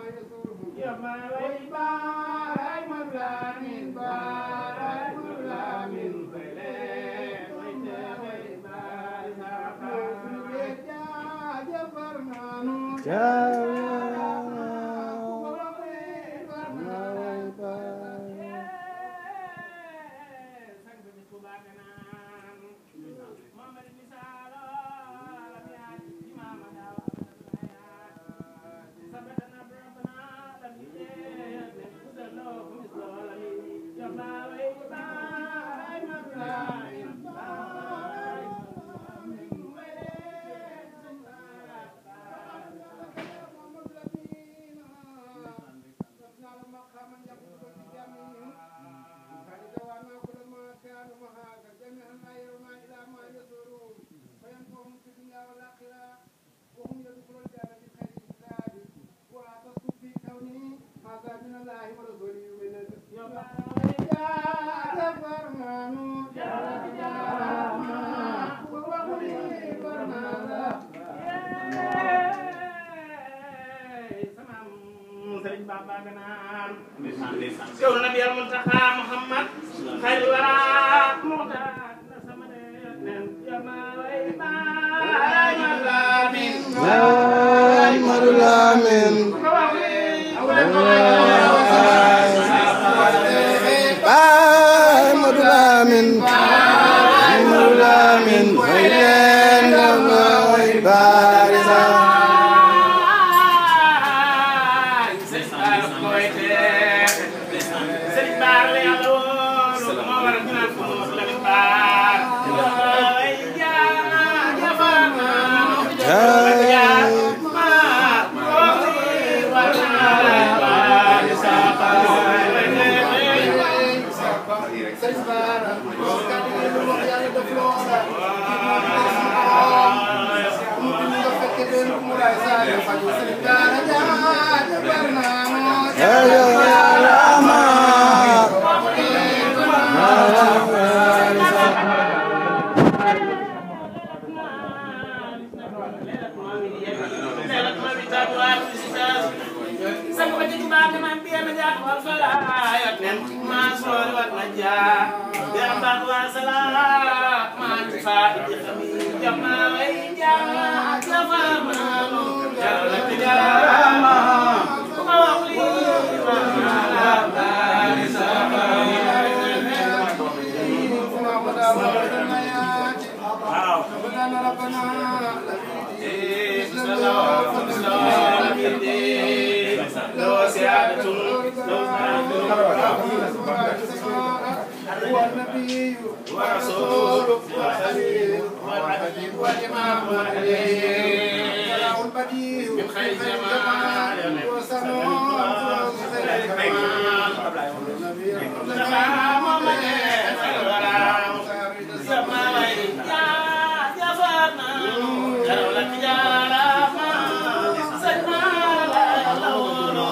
يا ما ويباي مبلا من باي مبلا من بلاد ويباي yow nabi al muntaxa muhammad xayr wara muxtaar na sama nen ya ma way baay ma laamin Baay Madu Lamin Baay Madu Lamin Baay Madu Lamin way leen nga way baay sa Sëriñ Baar la yàlla woon moo waral ñu naan ko Mamadou Lamine Baar ay jaajëfal Jaay Ayo Rama sang ba ci baax man bi ma jaar wal fala yat nen ma soor wat na jaar ya baax wa sala ma ci fa ci xami jama ay jaar ya fa ma no jalla ti jarama ko wax li ma la ba ni sa ba waaw لو سيادة لو والنبي ورسول وخليل والحبيب والإمام والحليم البديع من خير جمال وسنون خير كمال نفع محمد خير الورى سما يا يا فاطمة جرولة يا رحمة سلمى لا لولو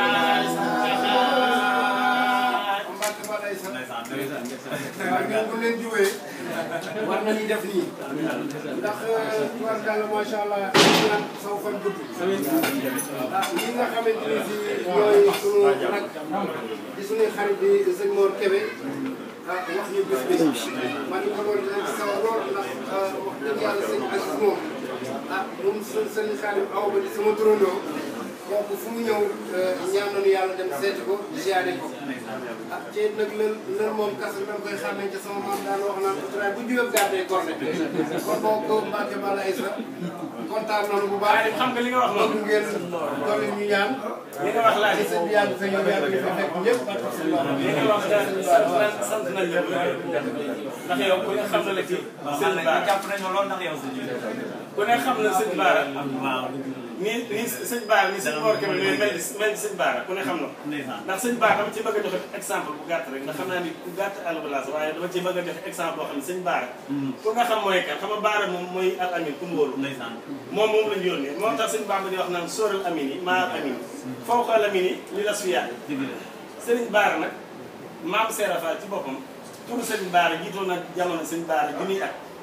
waaw ngeen bu leen jiwee war nañu def nii ndax tubarkalla macha allah naan saw fan gudd ah ñi nga xamante ni si ñooy sunu rak di suñuy xarit di sëñ Mor Kébé ah wax ñu bés bi man ñu ko doon dinañ sawar lool ndax wax dëgg yàlla sëñ Aziz moom ah moom sëñ sëñ Xaalim aw ba di sama turandoo kooku fu mu ñëw ñaan nañu yàlla dem seeti ko ziare ko ah ci nag lël lël moom kas bi koy xàmmee ci sama maam daan wax naan ko bu jugee gàddee korne kon boo ko Mbacke Balla Aïssa kontaan nañu bu baax xam nga li nga wax bëgg moom ngeen dolli ñu ñaan li nga wax laa ci sëñ bi yàgg fa ñëw yàgg ñu fa fekk ñëpp ak sëñ Ba li nga wax daal sant nañ sant nañ la ndax yow ku ne xam na la ci sëñ Bara jàpp nañu lool ndax yow sëñ ku ne xam na sëñ Bara waaw ni ni sëñ Bara ni sëñ Mor Kébé mel ni mel ni sëñ Bara ku ne xam na ko ndeysaan ndax sëñ Bara dama ci bëgg a joxe exemple bu gàtt rek ndax xam naa ni ku gàtt àlbalaas waaye dama ci bëgg a joxe exemple boo xam ne sëñ Bara ku nga xam mooy kan xam nga Bara moom mooy al amin ku mbóolu ndeysaan moom moom lañu yónnee moo tax sëñ Bamba di wax naan sóoral amin yi maa amin fawqa al amin yi li la suyaat dëgg la sëriñ Bara nag maam Seera Fall ci boppam turu sëriñ Bara jiitoon na jamono sëñ Bara junniy at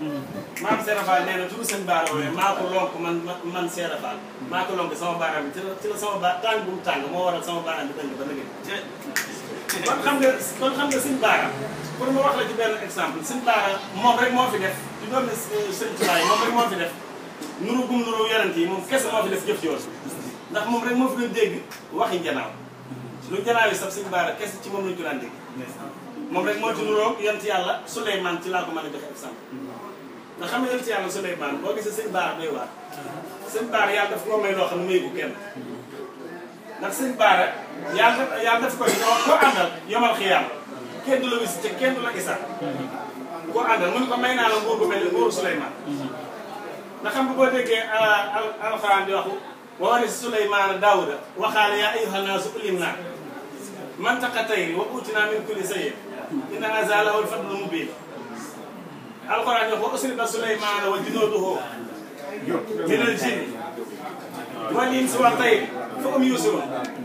maam Seera Fall nee na turu sëñ Baara wooye maa ko lonk man man Seera Fall maa ko lonk sama baaraam bi ci la ci la sama ba tàng bu mu tàng moo waral sama baaraam bi dëng ba nëgë kon xam nga kon xam nga sëñ Baara pour ma wax la ci benn exemple sëñ Baara moom rek moo fi def di doomi sëñ Tuubaa yi moom rek moo fi def nuru gum nuru yonent yi moom kese moo fi def jëf yoon ndax moom rek moo fi doon dégg waxi njanaaw lu njanaaw yi sax sëñ Baara kese ci moom lañu ko daan dégg moom rek moo ci nuroog yonent yàlla Souleymane ci laa ko mën a joxe exemple nga xam ne yonent yàlla Souleymane boo gisee sëñ Baara doy waar sëñ Baara yàlla daf koo may loo xam ne mayu ko kenn ndax sëñ Baara yàlla yàlla daf koy koo koo àndal yomal xiyaam kenn du la wis te kenn du la isa koo àndal mu ne ko may naa la nguur bu mel ni nguuru Souleymane ndax xam nga boo déggee al alxuraan di waxu wa warisa Souleymane Daawuda waxaale yaa ayyuhan naasu ulimnaa mantaqa tayri wa uutinaa min kulli shay'in inna haazaa lahu al-fadlul mubiin alxuraan wax wa usriba Souleymane wa junuuduhu minal jinni wal insi wat tayri fa hum yuusiruun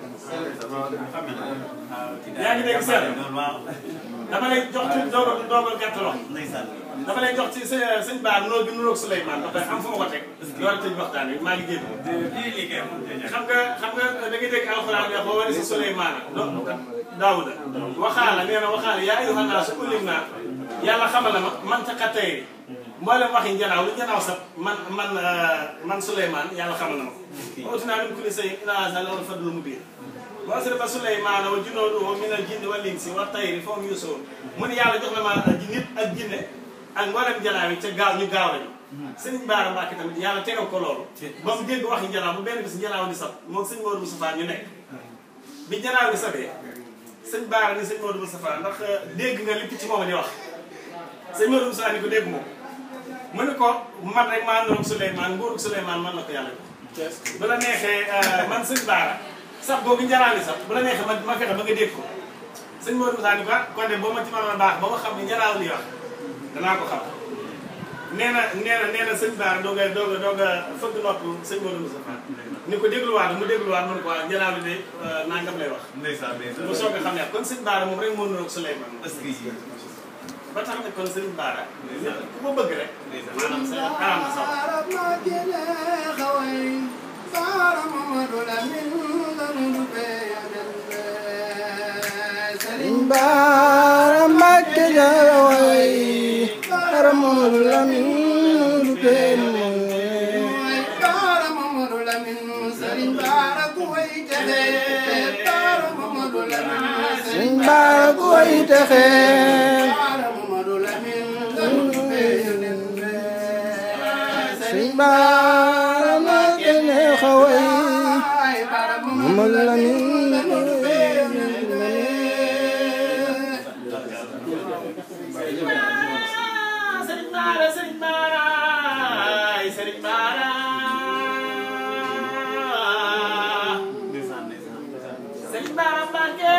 yaa ngi dégg seet dama lay jox ci doog doog a gàtt loxo dama lay jox ci sa sëñ Ba noo gi nuroog Souleymane ba pare am fu ma ko teg loolu tëj waxtaan wi maa ngi génn xam nga xam nga da ngay dégg alxuraan bi boo wane si Souleymane Daawuda waxaala nee na waxaala yaa ayyuhan naasu ulimnaa yàlla xamal na ma man taqa tey mboolem waxi njanaaw lu njanaaw sax man man man Souleymane yàlla xamal na ma ko utinaa min kulli shay'in inna haazaa lahu al-fadlul mubiin wa usriba Souleymane wa junuuduhu minal jinni wal insi wat tayri fa hum yuusiruun mu ne yàlla jox na ma nit ak jinne ak mboolem njanaaw yi ca gaaw ñu gaaw lañu sëñ Baara Mbàkke tamit yàlla tegal ko loolu ba mu dégg waxi njanaaw bu benn bis njanaaw di sab moom sëñ Modou Moustapha ñu nekk bi njanaaw di sabee sëñ Baara ni sëñ Modou Moustapha ndax dégg nga li picc moom di wax sëñ Modou Moustapha ni ko dégg moom mu ne ko man rek maa nuroog Souleymane nguurug Souleymane man la ko yàlla jox bu la neexee man sëñ Baara sax boobu njanaaw di sab bu la neexee ma ma fexe ba nga dégg ko sëñ Modou Moustapha ni ko ah kon de boo ma ci mënoon a baax ba ma xam ne njanaaw li wax danaa ko xam nee na nee na nee na sëñ Baara doog a doog a doog a fëgg nopp sëñ Modou Moustapha ni ko dégluwaat mu dégluwaat mu ne ko waa njanaaw li de nangam lay wax mu soog a xam ne kon sëñ Baara moom rek moo nuroog Souleymane ba tax ne kon sëñ Baara ku ko bëgg rek maanaam sa aram na sax Sëriñ Baara Mbàkke jaraway Mamadou Lamine du kenn Baara Mamadou Lamine Serigne Baara ku way texe Baara Mamadou Lamine Sëñ Baara ku way texe Baara Mamadou Lamine Lamine Sëñ Baara ma kenn xaway Baara Mamadou Lamine Sëriñ Baara Sëriñ Baara ay Sëriñ Baara Sëriñ Baara Mbàkke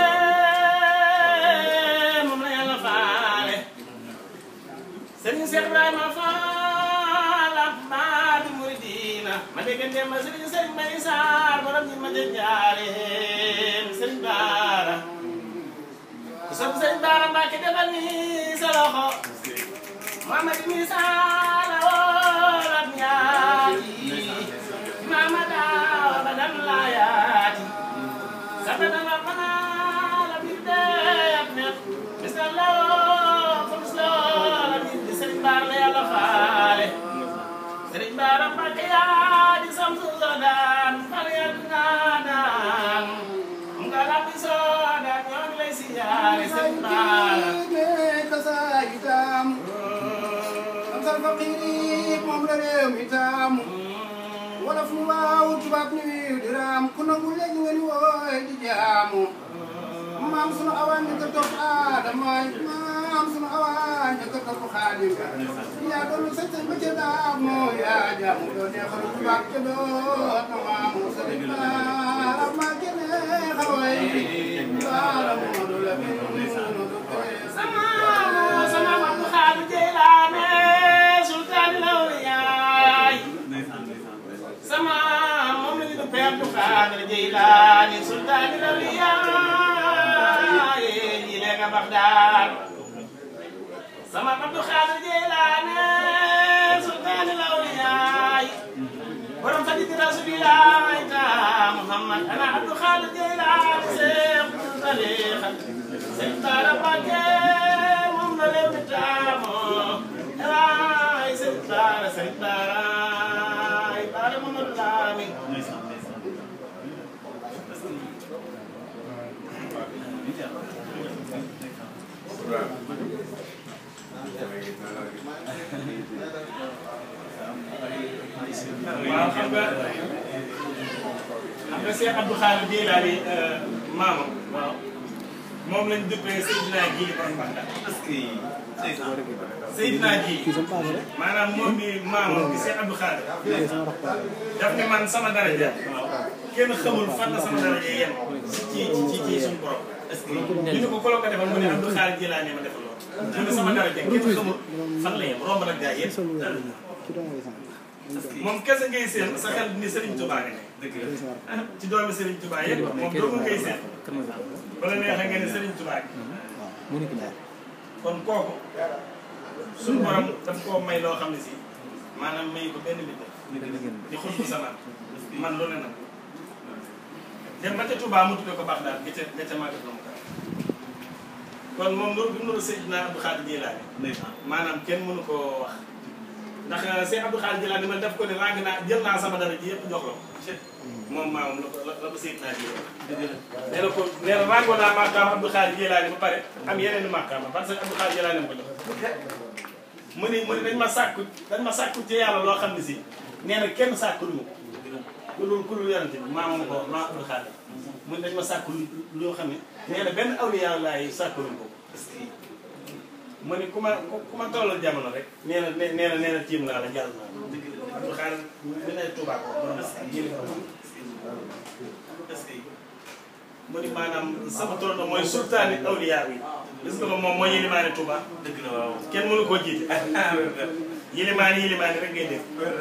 moom la yàlla faale Sëriñ Cheikh Ibrahima Fall Baadi Muridina ma dégg ngeen ma Sëriñ Sëriñ Mbay Saar borom ñi ma jëjaaleen Sëriñ Baara ku sopp Sëriñ Baara Mbàkke defal ni sa loxo Muhammad ni sala wolat ñaati mamada badan layati sabana la fana la bidde ak net bisalla ko bisla la bidde Sëriñ Baara la Yàlla faale Sëriñ Baara Mbàkke yaa di samsu daan fal ya daan mu nga rabbi soo daan ñoo ngi lay siyaare Sëriñ Baara kasaayitam am sal faqiri moom la réew mi taamu wolof ni waaw tubaab ni wiiw di raam ku nangu léegi nga ni wooy di jaamu maam sunu awaan ñu ko topp aadama maam sunu awaan ñu ko topp xaadim yaa doon sañ sañ ba ca daam moo yaa jaamu doo neexal tubaab ca doot na maamu sëriñ baara maa gene xaway baara Mamadu Lamin sama sama Abdu Xaadir Jeylaane sultaani lawliyaay sama moom la ñu duppee Abdu Xaadir Jeylaane sultaani lawliyaay ñi ne nga Bagdaad sama Abdu Xaadir Jeylaane sultaani lawliyaay borom xaditi rasulilaay ta Muhammad ana Abdou Khadir Jeylaani Seex tariixa Sëñ Bara Mbàkke moom la réew mi taamoo waay Sëñ Bara Sëñ Bara ay Bara Mamadu Lamin waaw xam nga xam nga Cheikh Abdou Khadir Jeylaani maamam waaw moom lañ duppee Seydina Jili borom Baxda Seydina Jili kii sama papa la maanaam moom mi maamam bi Cheikh Abdou Khadir kii sama rakk papa daf ne man sama daraja kenn xamul fan la sama daraja yem ci ci ci suñu borom ñu ne ko ku la ko defal mu ne Abdou Khadir Jeylaani ma defal loolu mu ne sama daraja kenn xamul fan la yem romb nag gaa yëpp sol lu weex kii dama koy sant moom kese ngay seen sa xel ni Serigne Touba nga ne kii sama rakk ci doomi Serigne Touba yëpp moom doomu ngay seen bala neexee nga ne Serigne Touba gi waaw mu nekk ñaar kon kooku suñu borom daf koo may loo xam ne si maanaam may ko benn nit di xut bu sama man lu ne nag dem ba ca Touba mu tuddee ko baax daal ga ca ga ca màggat la mu kaw kon moom loolu bi mu nuru Seydina Abdou Khadir Jeylaani maanaam kenn mënu koo wax ndax Seydina Abdou Khadir Jeylaani man def ko ne ràng naa jël naa sama dara ji yëpp jox la ko moom maamam la ko la la ko Seydina Jeylaani nee na ko nee na ràngoo naa màkkaam Abdou Khadir Jeylaani ba pare am yeneen i màkkaam parce que Abdou Khadir Jeylaani ma ko jox mu ni mu ni dañ ma sàkku dañ ma sàkku ci yàlla loo xam ne si nee na kenn sàkku lu ku dul ku dul yonente bi maamam ko maam Abdou Khadir mu ni dañ ma sàkku lu loo xam ne nee na benn awliya laay sàkku lu ko mu ni ku ma ku ma tollal jamono rek nee na nee na nee na tiim naa la jàll naa la Abdou Khadir mu ne Touba ko borom jëli ko mu ni maanaam sama tool mooy sultaani awliya yi gis nga moom mooy yilimaani Touba dëgg la waaw. kenn mënu koo jiite yilimaani yilimaani rek ngay dégg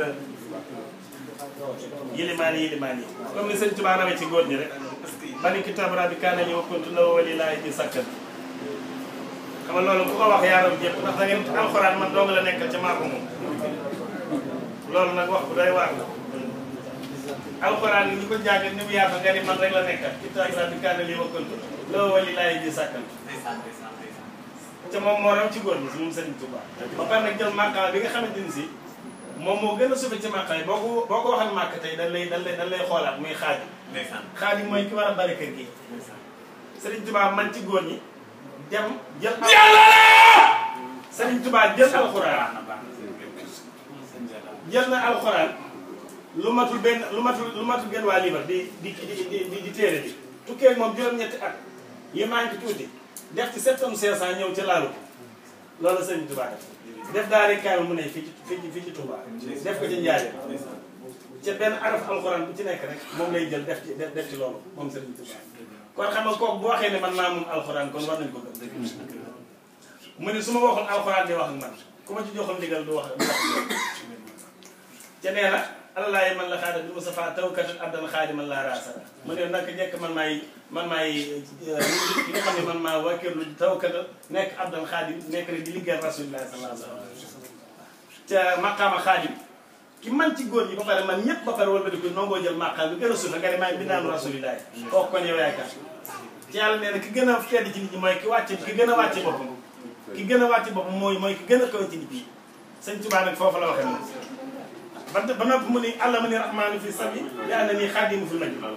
yilimaani yilimaani yi comme ni sëñ Touba rawee ci góor ñi rek bani kitaab rabbi kaana ñëw kuntu la wali laay ji sakkan xam nga loolu ku ko wax yaaram jëpp ndax da ngeen alxuraan man dong la nekkal ca maa ko moom loolu nag wax bu doy waar la alxuraan yi ñu ko jàng ni mu yaatu nga ni man rek la nekkal kitaab rabbi kaana li wa kuntu la wali laay ji sakkan ndeysaan ndeysaan ndeysaan. te moom moo raw ci góor ñi si moom Serigne Touba ba pare nag jël màkkaam bi nga xamante ni si moom moo gën a suufe ci màkkaay boo ko boo ko waxal màkk tey dañ lay dañ lay dañ lay xoolaat muy xaadi ndeysaan xaadi mooy ki war a bari kër gi ndeysaan. Serigne Touba man ci góor ñi dem jël Serigne Touba jël alxuraan baax na baax na. sëñ Jalla. jël na alxuraan lu matul benn lu matul lu matul genn waa liibar di di di di di téere bi tukkee moom juróom-ñetti at yi manqué tuuti def ci sept tonnes cinq cent ñëw ca laalu ko loolu Serigne Touba def def daal di kaay mu ne fii ci fii ci fii ci Touba def ko ci Njaaréem ndeysaan. ca benn araf alxuraan bu ci nekk rek moom lay jël def ci def def ci loolu moom Serigne Touba kon xam nga kooku bu waxee ne man maa moom alxuraan kon war nañ ko gëm mu ne su ma waxoon alxuraan di wax ak man ku ma ci joxoon ndigal du wax du wax ca nee na alalaayi man la xaada bi Mustafa tawkatun abdan xaadiman laa raasara mu ne naka njëkk man maay man maay ki nga xam ne man maa wakkirlu tawkata nekk abdan xaadim nekk rek di liggéeyal rasulillah sallallahu alayhi wa sallam ca maqaama xaadim ki man ci góor ñi ba pare man ñëpp ba pare wala di ko nongoo jël maqaam bi gën a suufe nga ne maa ngi bindaanu rasulillah kooku kon yow yaay kan ci yàlla nee na ki gën a tedd ci nit ñi mooy ki wàcce ki gën a wàcce boppam ki gën a wàcce boppam mooy mooy ki gën a kaw ci nit ñi sëñ Tuubaa nag foofu la waxee moom ba ba noppi mu ni àlla ma ni rahmaanu fi sabi li ànd nii xaadimu fi majdi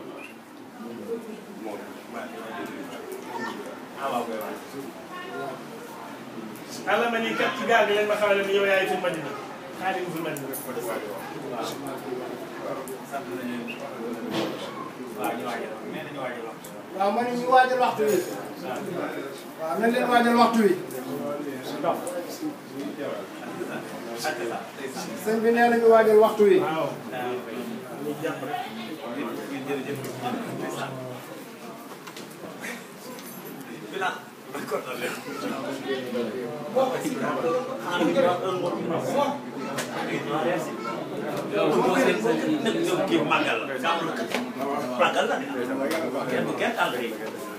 ah waaw koy waay. àlla ma ni kat ci gaal gi lañ ma xamale ni yow yaay fi majdi xaadimu fi majdi waaw. sant nañu leen. waaw ñu waajal nee nañu waajal wax. waaw ma ne ñu waajal waxtu wi waaw nañ leen waajal waxtu wi ak la ndeysaan. sëñ bi nee nañu waajal waxtu wi waaw waaw koy. ñu jàpp rek ngeen jërëjëf ndeysaan. Bilal. d'accord na leen. kii màggal la. màggal la de. kenn du kenn àll yi.